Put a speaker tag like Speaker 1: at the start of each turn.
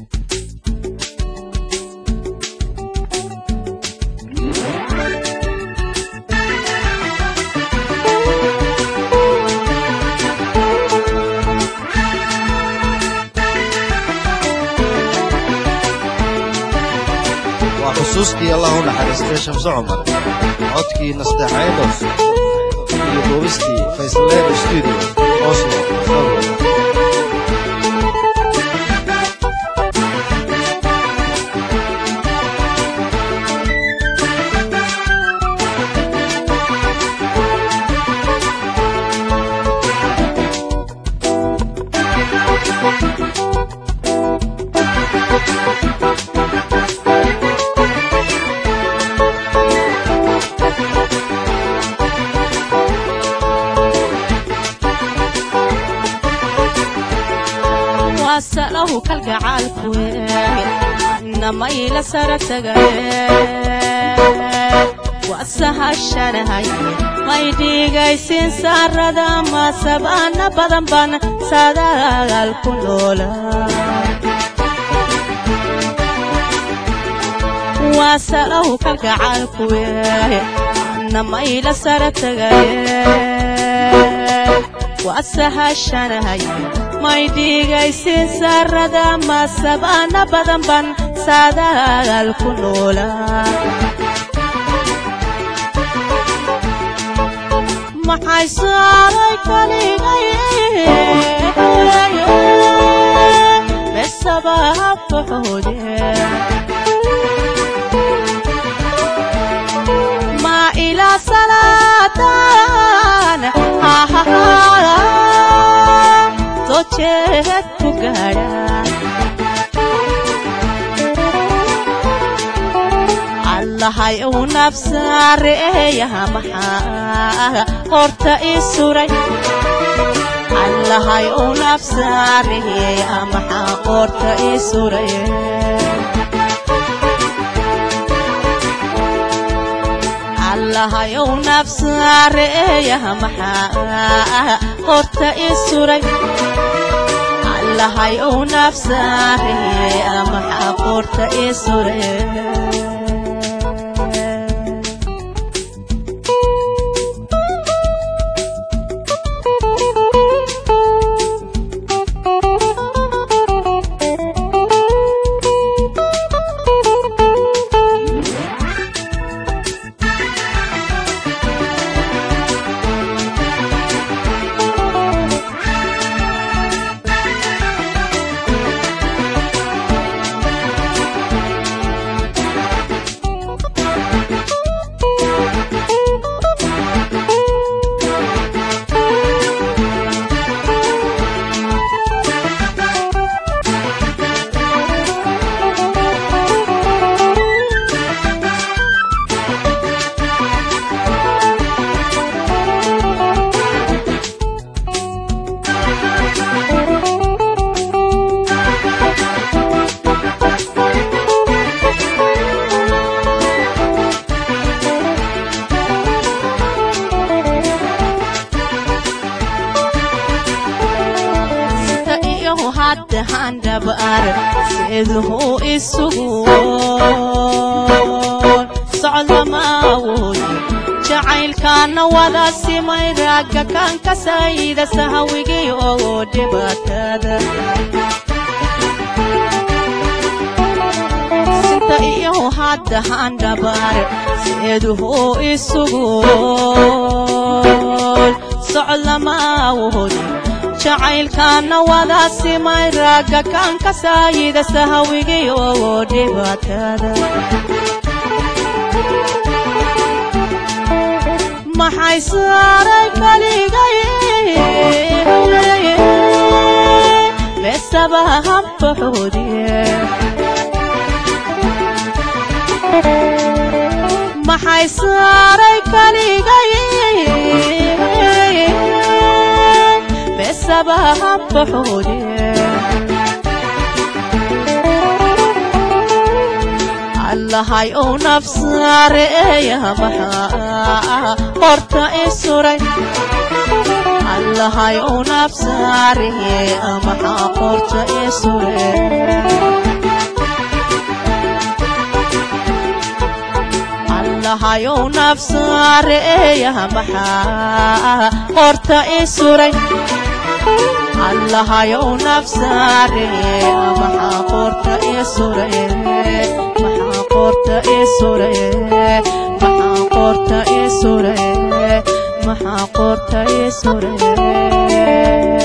Speaker 1: waa xusuustii allah u naxariistay shamse cumar codkii nasteexaydos iyo duubistii faysleen studio oslo norway
Speaker 2: wasalahu kalgacaalku namayla sara tagaye wasahashanahay may dhigaysin saarada masabaana badan ban sadaal ku noola wasalahu kalgacaalku namayla sara tagaye wasahashanahay may dhigaysin saarada masabaana badan ban sadaal ku noola maxay saaray kaligay besaba fuxuude ma ila salaatan sojeed ku gaadha allahay uu nafsaareeyaha maxaa qorta ii suray allahay uu nafsaareeyaha maxaa qorta ii suray allahay uu nafsaareeyaha maxaa qorta ii suray allahay uu nafsaareeyaha maxaa qorta ii suray handhabaar seeduhu isugu socdama awoodi jacaylkaana wada simay raagga kan ka sayda sahawigii oo dhibaatada sinta iyo hadda handhabaar seeduhu isugu socdama awoodi jacaylkaana wada simay raagga kan ka saayida sahawigii oo dhibaatada maxay saaray kaligay besaba hambaxoodiye maxay saaray kaligay besaba hambaxoodiye allahay ou nafsaareeya maxaa qorta i suray allahay ou nafsaareeya maxaa qorta i suray allahayow nafsaareeya maxaa qorta i suray allahayow nafsaareeya maxaa qorta i suray maxaa qorta i suray maxaa qorta i suray maxaa qorta i suray